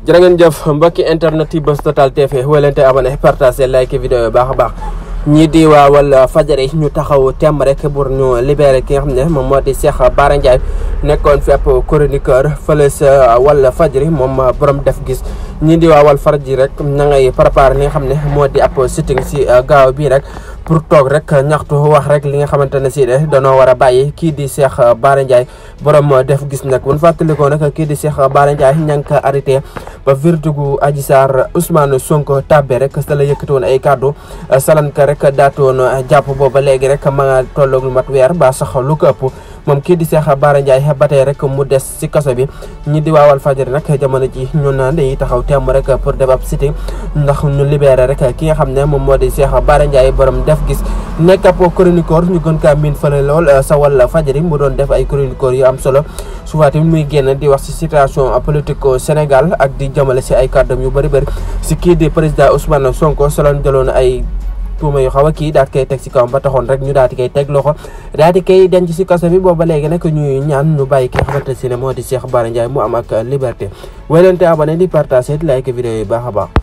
jërë ngeen jëf mbokki internet yi Buzz Total TV wélante abonné partagé like vidéo yi baax a baax ñii di waa wal fajari ñu taxaw temm rek pour ñu libéré ki nga xam ne moom moo di Cheikh Bara Ndiaye nekkoon fi ab chroniqueur fële sa wal fajari moom borom def gis ñii di waa wal fajari rek na ngay préparé li nga xam ne moo di ab sitting si gaaw bii rek pour toog rek ñaxtu wax rek li nga xamante ne si de danoo war a bàyyi kii di Cheikh Bara Ndiaye borom def gis nag bu ñu fàttalikoo nag kii di Cheikh Bara Ndiaye ña ngi ko arrêté ba verdigu Adji Sarr Ousmane Sonko tàbbe rek sa la yëkkati woon ay kàddu salan ka rek daatu woon jàpp booba léegi rek ma nga tolloog lu mat weer ba sax lu ko ëpp moom kii di Cheikh Bara Ndiaye ba tey rek mu des si kaso bi ñi di waawal fajari nag jamono ji ñu naan dañuy taxaw temm rek pour def ab sitting ndax ñu libéré rek ki nga xam ne moom moo di Cheikh Bara Ndiaye borom def gis nekk ab chroniqueur ñu gën kaa miin fële lool sa wàll fajari mu doon def ay chroniqueur yu am solo souvent tamit muy génn di wax si situation politique au Sénégal ak di jëmale si ay kàddam yu bëri bëri si kii di président Ousmane Sonko soloon jëloon ay tuuma yu xaw a kii daal di koy teg si kawam ba taxoon rek ñu daal di koy teg loxo daal di koy denc si kaso bi booba léegi nag ñuy ñaan ñu bàyyi ki nga xamante ne moo di Cheikh Bara Ndiaye mu am ak liberté wéy leen te abonné di partager di like vidéo yi baax a baax